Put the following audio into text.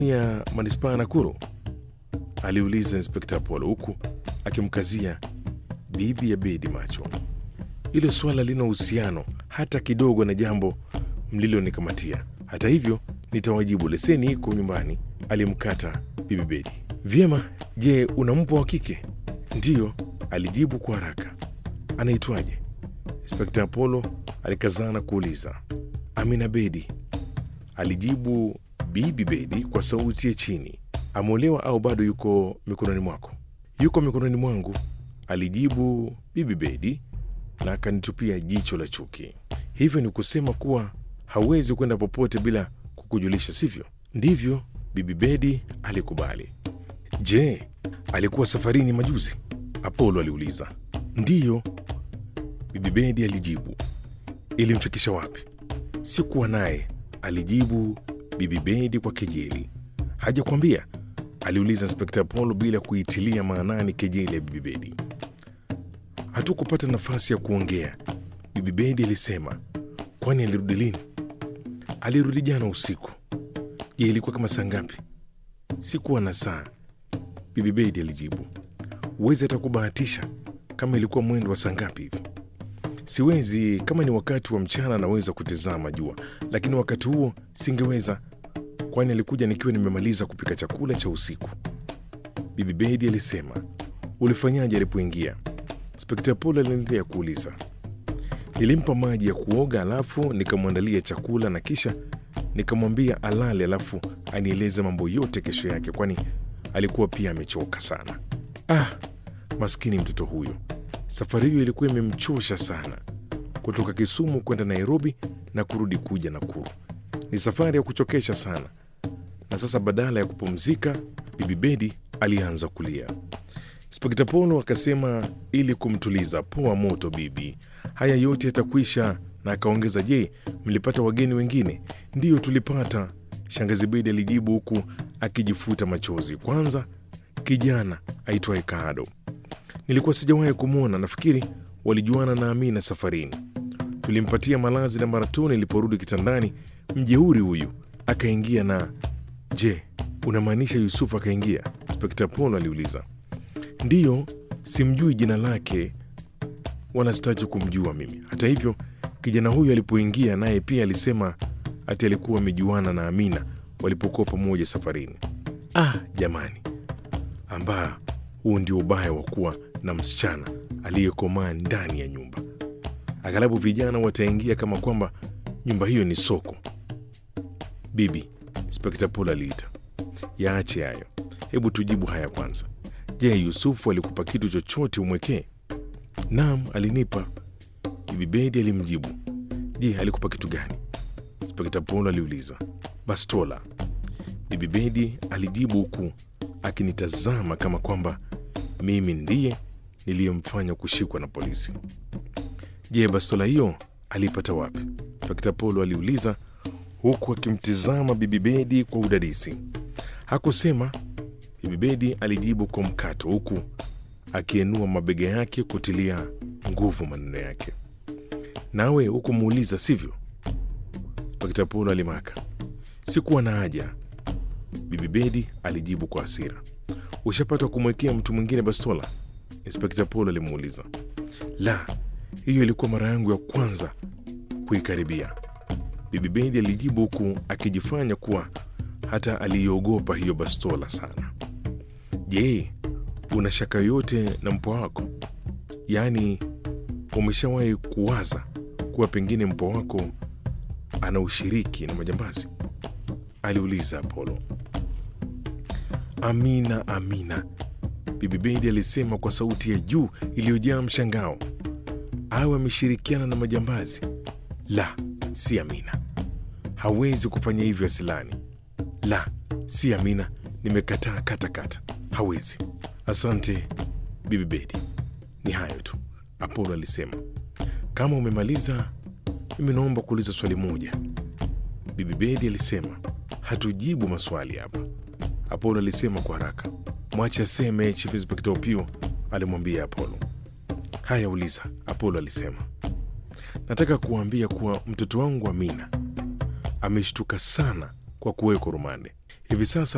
ya manispaa ya Nakuru? aliuliza Inspekta Apollo huku akimkazia bibi ya Bedi macho. Hilo swala lina uhusiano hata kidogo na jambo mlilonikamatia. Hata hivyo, nitawajibu. Leseni iko nyumbani, alimkata bibi Bedi. Vyema, je, una mpwa wa kike? Ndiyo, alijibu kwa haraka. Anaitwaje? Inspekta Apollo alikazana kuuliza. Amina Bedi, alijibu bibi Bedi kwa sauti ya chini. Ameolewa au bado yuko mikononi mwako? Yuko mikononi mwangu, alijibu bibi Bedi na akanitupia jicho la chuki. Hivyo ni kusema kuwa hawezi kwenda popote bila kukujulisha, sivyo? Ndivyo, bibi Bedi alikubali. Je, alikuwa safarini majuzi? Apolo aliuliza. Ndiyo, bibi Bedi alijibu. Ilimfikisha wapi? Sikuwa naye, alijibu bibi Bedi kwa kejeli. Hajakwambia? aliuliza Inspekta Apolo bila kuitilia maanani kejeli ya bibi Bedi. Hatukupata nafasi ya kuongea, bibi Bedi alisema. Kwani alirudi lini? Alirudi jana usiku. Je, ilikuwa kama saa ngapi? Sikuwa na saa, bibi Bedi alijibu. Huwezi hata kubahatisha kama ilikuwa mwendo wa saa ngapi hivi? Siwezi. Kama ni wakati wa mchana naweza kutizama jua, lakini wakati huo singeweza, kwani alikuja nikiwa nimemaliza kupika chakula cha usiku, bibi Bedi alisema. Ulifanyaje alipoingia? Inspekta Polo aliendelea kuuliza. Nilimpa maji ya kuoga, alafu nikamwandalia chakula na kisha nikamwambia alale, alafu anieleze mambo yote kesho yake, kwani alikuwa pia amechoka sana. Ah, maskini mtoto huyo, safari hiyo ilikuwa imemchosha sana, kutoka Kisumu kwenda Nairobi na kurudi kuja Nakuru. Ni safari ya kuchokesha sana. Na sasa badala ya kupumzika, bibi Bedi alianza kulia. Inspekta Polo akasema ili kumtuliza, poa moto bibi, haya yote yatakwisha. Na akaongeza, je, mlipata wageni wengine? Ndiyo, tulipata, shangazi Bedi alijibu huku akijifuta machozi. Kwanza kijana aitwaye Kaado, nilikuwa sijawahi kumwona. Nafikiri walijuana na Amina safarini. Tulimpatia malazi na mara tu niliporudi kitandani, mjeuri huyu akaingia na. Je, unamaanisha Yusufu akaingia? Inspekta Polo aliuliza. Ndiyo, simjui jina lake wala sitaki kumjua mimi. Hata hivyo, kijana huyu alipoingia naye pia alisema ati alikuwa amejuana na Amina walipokuwa pamoja safarini. Ah, jamani, ambaa huu ndio ubaya wa kuwa na msichana aliyekomaa ndani ya nyumba. Aghalabu vijana wataingia kama kwamba nyumba hiyo ni soko. Bibi, Inspekta Polo aliita. Yaache hayo, hebu tujibu haya kwanza. Je, Yusufu alikupa kitu chochote umwekee? Naam, alinipa. Bibi Bedi alimjibu. Je, alikupa kitu gani? Inspekta Polo aliuliza. Bastola. Bibi Bedi alijibu huku akinitazama kama kwamba mimi ndiye niliyemfanya kushikwa na polisi. Je, bastola hiyo aliipata wapi? Inspekta Polo aliuliza huku akimtizama Bibi Bedi kwa udadisi. Hakusema. Bibi Bedi alijibu kwa mkato huku akienua mabega yake kutilia nguvu maneno yake. Nawe hukumuuliza sivyo? Inspekta Polo alimaka. Sikuwa na haja, Bibi Bedi alijibu kwa hasira. Ushapata kumwekea mtu mwingine bastola? Inspekta Polo alimuuliza. La, hiyo ilikuwa mara yangu ya kwanza kuikaribia, Bibi Bedi alijibu huku akijifanya kuwa hata aliiogopa hiyo bastola sana. Je, una shaka yoyote na mpwa wako? Yaani, umeshawahi kuwaza kuwa pengine mpwa wako ana ushiriki na majambazi? aliuliza Apolo. Amina, Amina, Bibi Bedi alisema kwa sauti ya juu iliyojaa mshangao. Awe ameshirikiana na majambazi? La, si Amina, hawezi kufanya hivyo asilani. La, si Amina, nimekataa katakata, hawezi. Asante Bibi Bedi, ni hayo tu, Apolo alisema. Kama umemaliza, mimi naomba kuuliza swali moja, Bibi Bedi alisema. Hatujibu maswali hapa, Apolo alisema kwa haraka. Mwache aseme, Chief Inspector Opio alimwambia Apolo. Haya, uliza, Apolo alisema. Nataka kuwaambia kuwa mtoto wangu Amina ameshtuka sana kwa kuwekwa rumande hivi sasa